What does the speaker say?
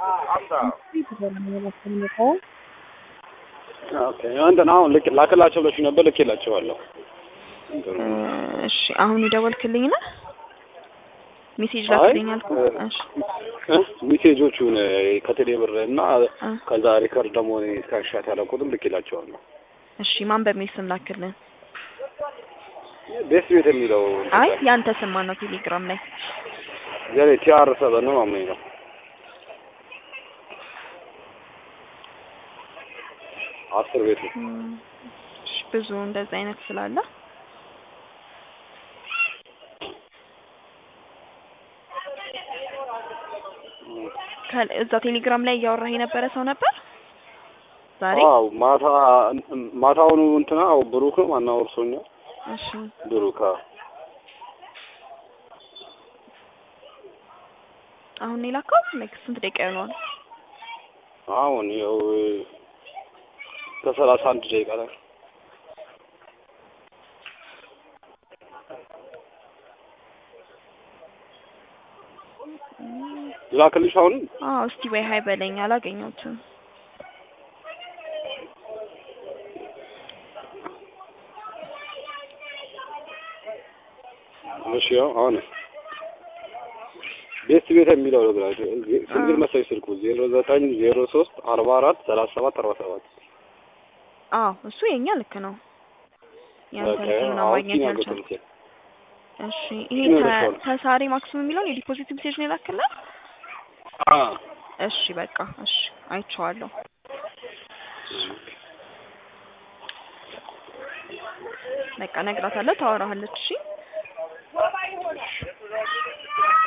ኦኬ እንትን አሁን ልክ ላክላቸው ብለሽ ነበር ልኬላቸዋለሁ። እሺ አሁን የደወልክልኝ ነህ? ሜሴጅ አይ ላክልኝ አልኩ። እሺ እ ሜሴጆቹን ከቴሌ ብር እና እ ከዛ ሪከርድ ደግሞ እኔ ስክሪንሻት ያደረኩትም ልኬላቸዋለሁ። እሺ ማን በሚል ስም ላክልን? ቤት ቤት የሚለው አይ ያንተ ስም ማን ነው? ቴሌግራም ላይ የኔ ቲአር ሰበን ነው ማመኝ ነው። አስር ቤት ነው። እም፣ እሺ ብዙ እንደዛ አይነት ስላለ ከ- እዛ ቴሌግራም ላይ እያወራህ የነበረ ሰው ነበር ዛሬ? አዎ ማታ ማታውኑ እንትና አዎ ብሩክ ነው ማናው እርሶኛል እሺ ብሩክ አዎ አሁን ነው የላከው? ላይክ ስንት ደቂቃ ይሆነዋል? አሁን ያው ከሰላሳ አንድ ደቂቃ ላይ ላክልሽ አሁን አዎ እስቲ ወይ ሀይ በለኝ አላገኘሁትም። እሺ ያው አሁን ቤት ቤት የሚለው ነው ብላ ስንግል መሰለኝ ስልኩ ዜሮ ዘጠኝ ዜሮ ሶስት አርባ አራት ሰላሳ ሰባት አርባ ሰባት አዎ እሱ የኛ ልክ ነው። ያንተን ስም ነው ማግኘት ያልቻልኩት። እሺ ይሄ እሱ ነው ተ- የደረሰው። ተሳሪ ማክሲም የሚለውን የዲፖዚት ሜሴጅ ነው የላክልህ? እሺ በቃ እሺ አይቼዋለሁ። በቃ እነግራታለሁ፣ ታወራሃለች። እሺ